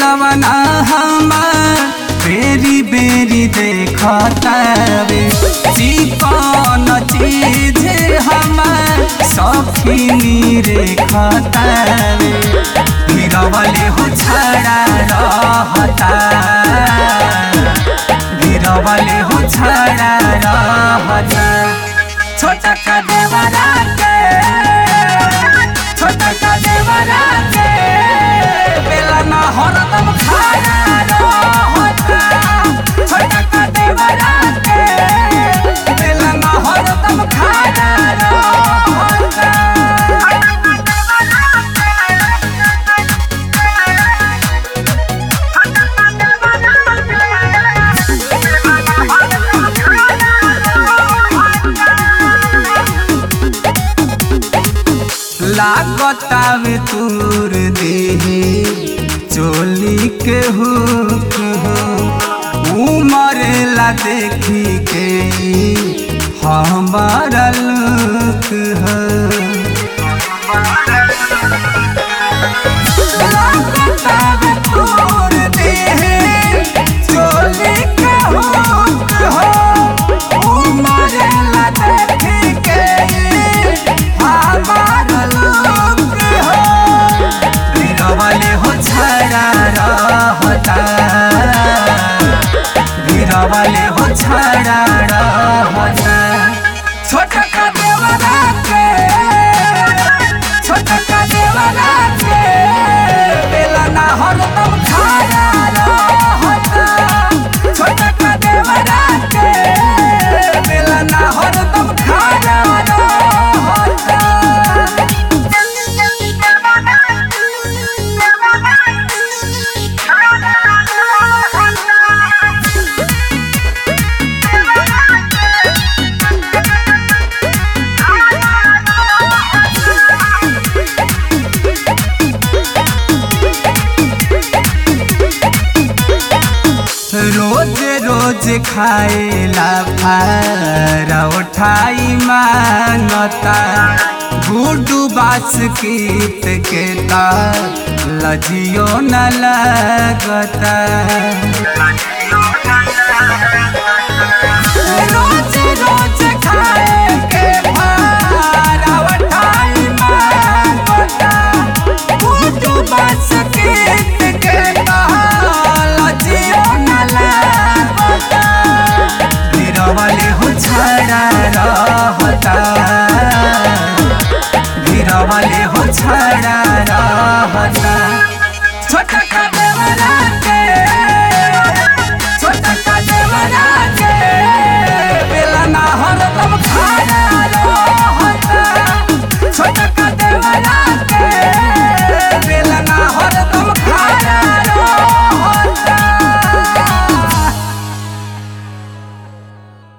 जवना हमार बेरी बेरी देखतावे चिकन चीज हमार सखिनी रे खतावे गिरवले हो छड़ा रहता गिरवले हो छड़ा रहता छोटा का देवरा के छोटा का देवरा के बेला ना हरदम खाना रहता छोटा का देवरा के बेला ना हरदम खाना लागतावे तूर देहे चोली के हुक हो उमरेला देखी के हमारा लुक हो लागतावे तूर देहे चोली के हुक हो उमरेला देखी के हमारा लुक हो गिरवले हो छड़ा रहता गिरवले हो छड़ा रहता छोटा का देवरा के छोटा का देवरा के बेला ना हरदम खड़ा रहता छोटा का देवरा के बेला ना हरदम खड़ा रहता रोज रोज खाएला फारा उठाई मानता गुडू बास कीत के ता लजियो न लगता रोज रोज खाए के फारा उठाई मानता गुडू बास कीत के ता लजियो न लगता गिरवले हो छड़ा रहता गिरवले हो छड़ा रहता छोटा का